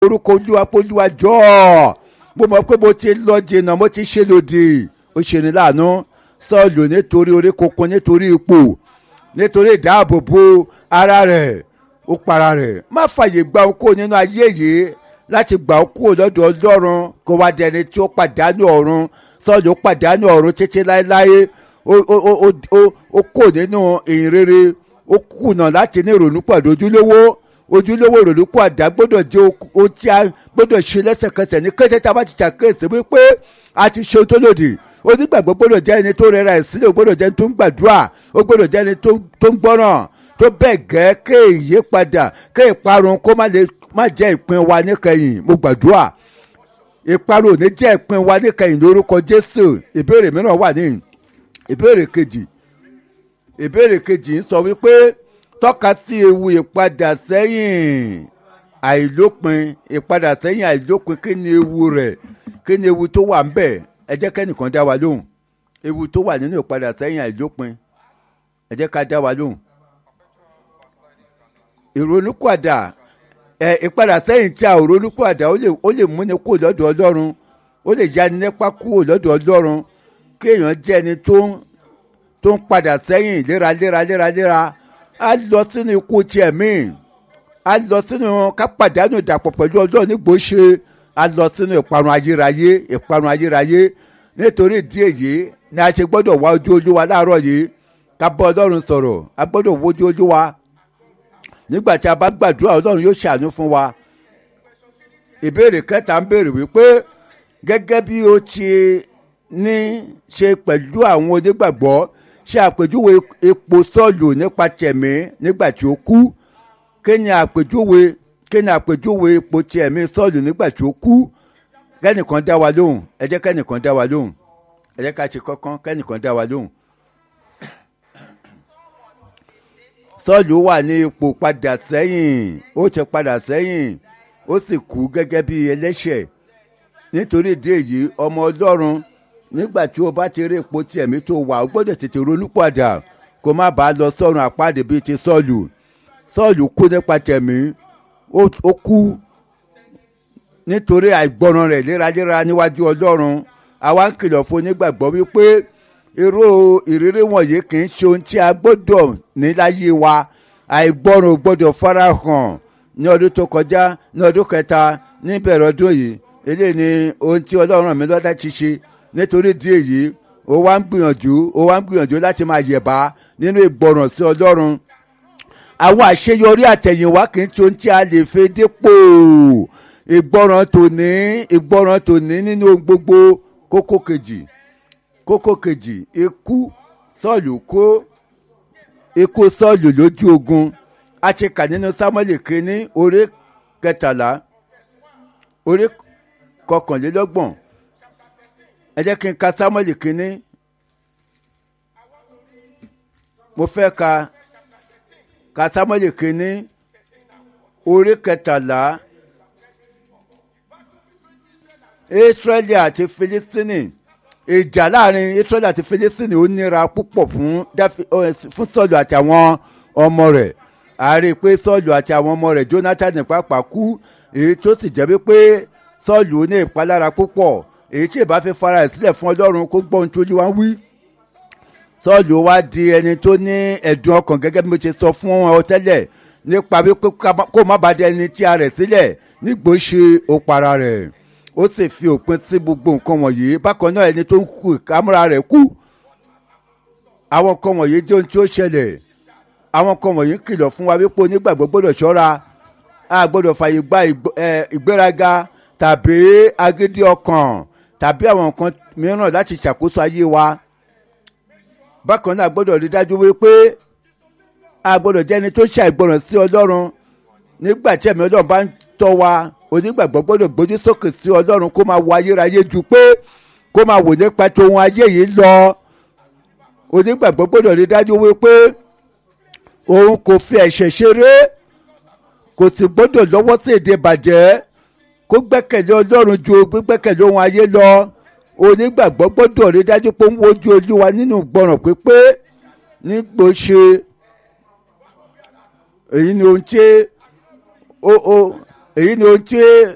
orúkọ olúwa polúwa jọ̀ọ́ mo mọ̀ pé mo ti lọ jìnnà mo ti ṣe lòdì ó ṣe ní láàánú sọ́ọ̀lù nítorí orí kunkun nítorí ipò nítorí ìdáàbòbò ara rẹ̀ ó para rẹ̀ má fàyè gba okó nínú ayé yìí láti gbà okó lọ́dọ̀ ọlọ́run kó wá dẹni tí ó pàdánù ọ̀run sọ́ọ̀lù ó pàdánù ọ̀run títí láéláé ó kò nínú ìyìn rere ó kùnà láti ní ìrònú pàdé ojúlówó ojúlówó ìrònú pàdé gbọ́dọ̀ jẹ́ ohun tí a gbọ́dọ̀ ṣe lẹ́sẹ̀kẹsẹ̀ ní kété tá a bá ti ṣàkíyèsí wípé a ti ṣe tó lòdì onígbàgbọ́ gbọ́dọ̀ jẹ́ ẹni tó rẹra ẹ̀ sílẹ̀ ó gbọ́dọ̀ jẹ́ ẹni tó ń gbàdúrà ó gbọ́dọ̀ jẹ́ ẹni tó ń gbọ́ràn tó bẹ́ẹ̀ gẹ́ ké ìyípadà ké ìparun kó má jẹ́ ìpín wa níkẹyìn mo gbàdúrà ìparun ò ní jẹ́ ìpín wa níkẹyìn lórúkọ Jésù ìbéèrè mìíràn wà ní ìbéèrè kejì ìbéèrè kejì ń sọ wípé tọ́ka sí ewu ìpadà sẹ́yìn àìlópin ìpadà sẹ́yìn àìlópin kí ni ewu rẹ̀ kí ni ewu tó wà ń bẹ̀ ẹ jẹ́ kẹ́nìkan dá wa lóhùn ewu tó wà nínú ìpadà sẹ́yìn àìlópin ẹ jẹ́ ká dá wa lóhùn. ìrònúpìwàdà ẹ ìpadà sẹ́yìn tí a ò ronúpìwàdà ó lè múni kó lọ́dọ̀ ọlọ́run ó lè jáni nípa kúrò lọ́dọ̀ ọlọ́run kéèyàn jẹ́ ẹni tó ń tó ń padà sẹ́yìn léraléra léraléra á lọ sínú ikú tiẹ̀ míì á lọ sínú ká pàdánù ìdàpọ̀ pẹ̀lú ọlọ́run nígbò ṣe á lọ sínú ìparun ayérayé ìparun ayérayé nítorí ìdí èyí ni a ṣe gbọ́dọ̀ wá ojú olúwa láàárọ̀ yìí ká bọ́ ọlọ́run sọ̀rọ̀ a gbọ́dọ̀ wojú olúwa nígbà tí a bá gbàdúrà ọlọ́run yóò ṣàánú fún wa ìbéèrè kẹta ń béèrè wípé gẹ́gẹ́ bí ó ti ní ṣe pẹ̀lú àwọn onígbàgbọ́ ṣe àpèjúwe epo sọ́ọ̀lù nípa tẹ̀mí nígbà tí ó kú kí ni àpèjúwe kí ni àpèjúwe epo tẹ̀mí sọ́ọ̀lù nígbà tí ó kú kẹ́nìkan dá wa lóhùn ẹ jẹ́ kẹ́nìkan dá wa lóhùn ẹ jẹ́ ká ṣe kọ́kán kẹ́nìkan dá wa lóhùn. sọ́ọ̀lù wà ní ipò padà sẹ́yìn ó ti padà sẹ́yìn ó sì kú gẹ́gẹ́ bí ẹlẹ́ṣẹ̀ nítorí ìdí èyí ọmọ ọlọ́run nígbà tí o bá ti rí ipò tí ẹ̀mí tó wà o gbọ́dọ̀ tètè ronú padà kó má bàa lọ sọ́run àpáàdé bíi ti sọ́ọ̀lù sọ́ọ̀lù kú nípa tẹ̀mí ó kú nítorí àìgbọràn rẹ̀ léraléra níwájú ọlọ́run àwa ń kìlọ̀ fún onígbàgbọ́ wípé irú ìrírí wọ̀nyí kì í ṣe ohun tí a gbọ́dọ̀ ní láyé wa àìgbọràn ò gbọ́dọ̀ farahàn ní ọdún tó kọjá ní ọdún kẹta níbẹ̀rẹ̀ ọdún yìí eléyìí ni ohun tí ọlọ́run mi lọ́dá ti ṣe nítorí di èyí ó wá ń gbìyànjú ó wá ń gbìyànjú láti máa yẹ̀bá nínú ìgbọràn sí ọlọ́run àwọn àṣeyọrí àtẹ̀yìnwá kì í ṣe ohun tí a lè fi dípò ìgbọràn tòní ìgbọràn tòní nínú gbogbo kókó kejì kókó kejì ikú sọ́ọ̀lù kó ikú sọ́ọ̀lù lójú ogun a ti kà nínú sámúẹ́lì kínní orí kẹtàlá orí kọkànlélọ́gbọ̀n ẹ jẹ́ kí n ka sámúẹ́lì kínní mo fẹ́ ka ka sámúẹ́lì kínní orí kẹtàlá israẹli àti filistini ìjà láàrin israẹli àti filistini ó nira púpọ̀ fún fún sọ́ọ̀lù àti àwọn ọmọ rẹ̀ a rí i pé sọ́ọ̀lù àti àwọn ọmọ rẹ̀ jonathan pàápàá kú èyí tó sì jẹ́ wípé sọ́ọ̀lù ní ìpalára púpọ̀ èyí tí ìbá fi fara ẹ̀ sílẹ̀ fún ọlọ́run kó gbọ́ ohun tó yíwá ń wí sọ́ọ̀lù wá di ẹni tó ní ẹ̀dùn ọkàn gẹ́gẹ́ bí mo ṣe sọ fún ọ tẹ́lẹ̀ nípa wípé kó má bàa di ẹni tí a rẹ̀ sílẹ̀ nígbò ṣe òpara rẹ̀ ó sì fi òpin sí gbogbo nǹkan wọ̀nyí bákan náà ẹni tó ń kú ìkámúra rẹ̀ kú àwọn nǹkan wọ̀nyí jẹ́ ohun tí ó ṣẹlẹ̀ àwọn nǹkan wọ̀nyí kìlọ̀ fún wa wípé onígbàgbọ́ gbọ́dọ̀ ṣọ́ra a gbọ́dọ̀ fàyè gba ìgbéraga tàbí agídí ọkàn tàbí àwọn nǹkan mìíràn láti ṣàkóso ayé wa bákan náà gbọ́dọ̀ rí dájú wípé a gbọ́dọ̀ jẹ́ ẹni tó ṣàìgbọràn sí ọlọ́run nígbà tí ẹ̀mí ọlọ́run bá ń tọ́ wa onígbàgbọ́ gbọ́dọ̀ gbójú sókè sí ọlọ́run kó máa wo ayérayé ju pé kó máa wò nípa tó ohun ayé yìí lọ onígbàgbọ́ gbọ́dọ̀ rí dájú wípé òun kò fi ẹ̀ṣẹ̀ ṣeré kò sì gbọ́dọ̀ lọ́wọ́ sí èdè bàjẹ́ kó gbẹ́kẹ̀lé ọlọ́run ju gbígbẹ́kẹ̀lé ohun ayé lọ onígbàgbọ́ gbọ́dọ̀ rí dájú pé ń wojú olúwa nínú gbọ́ràn pípé nígbò ṣe èyí ni ohun tí ó ó èyí ni ohun tí